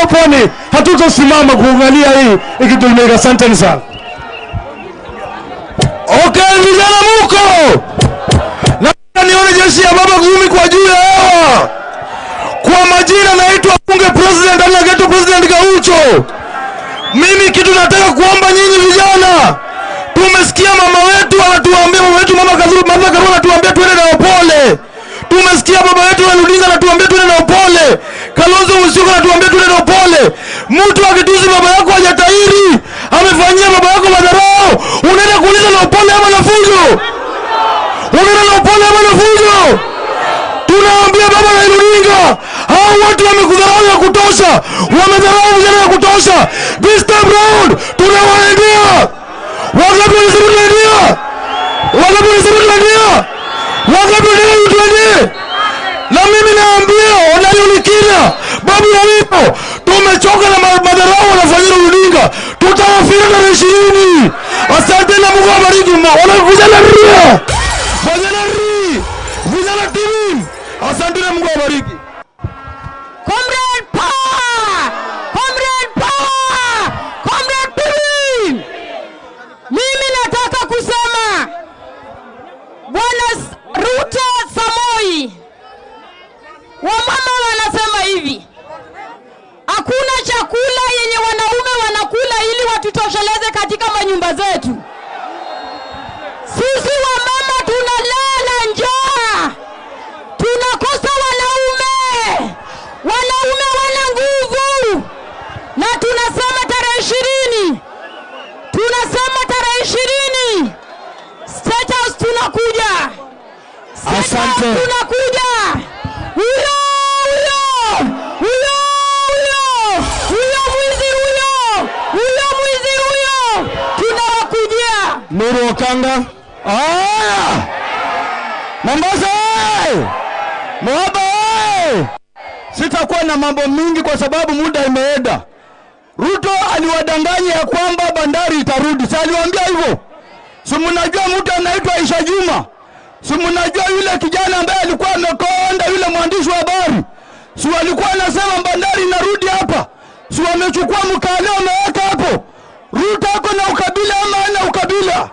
pwani hatutosimama kuangalia hii ikitumika. Asanteni sana. Okay, vijana muko na nione jeshi ya baba kumi kwa juu ya hewa. Kwa majina naitwa bunge president ama geto president Gaucho. Mimi kitu nataka kuomba nyinyi vijana, tumesikia mama wetu anatuambia, mama wetu mama Kazuru, mama Karua anatuambia tuende na upole. Tumesikia baba wetu Raila anatuambia tuende na upole. Kalonzo Musyoka anatuambia tuende na upole. Mtu akitusi baba yako hajatairi, amefanyia baba yako madharau, unaenda kuuliza na upole ama na fujo? Unaenda na upole ama na fujo? Tunaambia baba Raila Odinga, hao watu wamekudharau ya kutosha, wamedharau vijana ya kutosha. This time round tunawaendea. Wangapi wanasema tunaendea? Wangapi wanasema tunaendea? Wangapi wanasema tunaendea? Na mimi naambia wanayulikina babu ya wipo, tumechoka na ma- madharau wanafanyia Odinga, tutawafika tarehe ishirini. Asante na Mungu awabariki. Wana vijana ria, vijana ri, vijana timu, asante na Mungu awabariki. Comrade power! Comrade power! Comrade team! Mimi nataka kusema Bwana S- Ruto Samoi, wamama wanasema hivi, hakuna chakula yenye wanaume wanakula ili watutosheleze katika manyumba zetu. Sisi wamama tunalala njaa, tunakosa wanaume, wanaume wana nguvu, na tunasema tarehe ishirini, tunasema tarehe ishirini State House tunakuja, State House Asante. tunakuja. Huyo huyo huyo huyo huyo mwizi huyo huyo mwizi huyo tunawakujia. Nuru Okanga. Aya! Mombasa oye! Moaba oye! Sitakuwa na mambo mingi kwa sababu muda imeenda. Ruto aliwadanganya ya kwamba bandari itarudi. Si aliwaambia hivyo? Si mnajua mtu anaitwa Aisha Juma? Si mnajua yule kijana ambaye alikuwa amekonda yule mwandishi wa habari? Si walikuwa anasema bandari inarudi hapa? Si wamechukua mkale wameweka hapo? Ruto ako na ukabila ama hana ukabila?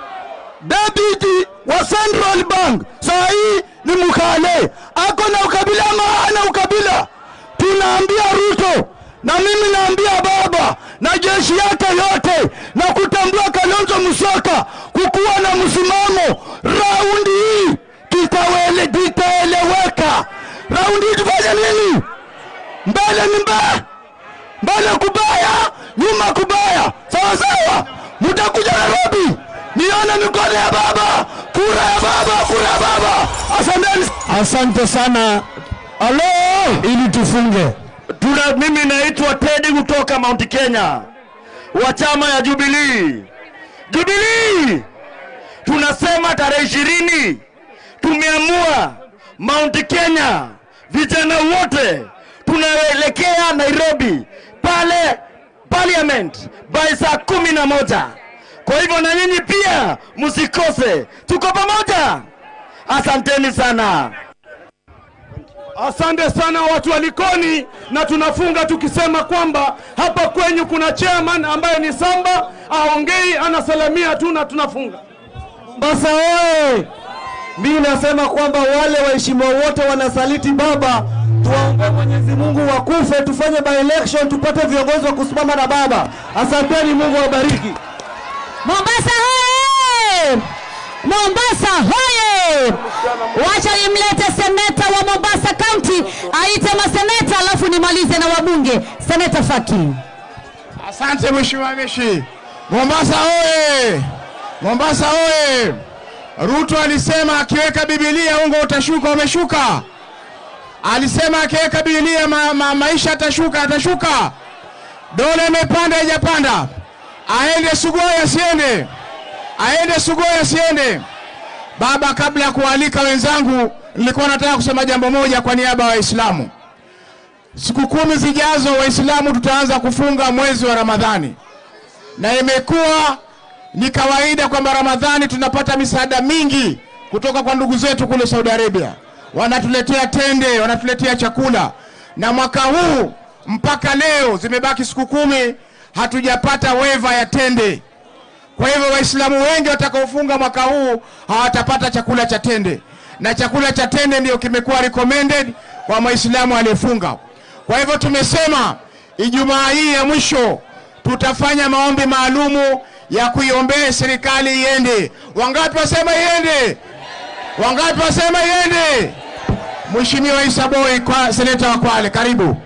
Debiti wa Central Bank saa hii ni Mkale, ako na ukabila ama hana ukabila? Tunaambia Ruto na mimi naambia baba na jeshi yake yote na kutambua Kalonzo Musyoka kukuwa na msimamo. Raundi hii kitawele kitaeleweka. Raundi hii tufanye nini? Mbele ni mbele, mbele kubaya, nyuma kubaya, sawa sawa. Mtakuja Nairobi nione mikono ya baba, kura ya baba, kura ya baba. Asanteni, asante sana. Halo, ili tufunge Tuna, mimi naitwa Teddy kutoka Mount Kenya wa chama ya Jubilee. Jubilee, tunasema tarehe ishirini tumeamua Mount Kenya, vijana wote tunaelekea Nairobi pale parliament by saa kumi na moja. Kwa hivyo na nyinyi pia msikose, tuko pamoja. Asanteni sana. Asante sana watu wa Likoni, na tunafunga tukisema kwamba hapa kwenyu kuna chairman ambaye ni Samba, aongei anasalamia tu na tunafunga. Mombasa oye! Mimi nasema kwamba wale waheshimiwa wote wanasaliti baba, tuwaombe Mwenyezi Mungu wakufe, tufanye by election tupate viongozi wa kusimama na baba. Asanteni, Mungu awabariki. Mombasa hoye! Mombasa hoye! Wacha nimlete seneta wa Mombasa County aite maseneta, alafu nimalize na wabunge. Seneta Faki. Asante Mheshimiwa Mishi. Mombasa oye! Mombasa oye! Ruto alisema akiweka Biblia ungo utashuka, umeshuka. Alisema akiweka Biblia ma, ma, maisha atashuka, atashuka. Dola imepanda, haijapanda. Aende Sugoi, asiende? Aende Sugoi, asiende? Baba, kabla ya kualika wenzangu, nilikuwa nataka kusema jambo moja kwa niaba ya Waislamu. Siku kumi zijazo Waislamu tutaanza kufunga mwezi wa Ramadhani, na imekuwa ni kawaida kwamba Ramadhani tunapata misaada mingi kutoka kwa ndugu zetu kule Saudi Arabia, wanatuletea tende, wanatuletea chakula, na mwaka huu mpaka leo zimebaki siku kumi, hatujapata weva ya tende. Kwa hivyo Waislamu wengi watakaofunga mwaka huu hawatapata chakula cha tende, na chakula cha tende ndio kimekuwa recommended kwa Waislamu aliyefunga. Kwa hivyo tumesema Ijumaa hii ya mwisho tutafanya maombi maalumu ya kuiombea serikali iende. Wangapi wasema iende? Wangapi wasema iende? Mheshimiwa Isa Boy, kwa seneta wa Kwale, karibu.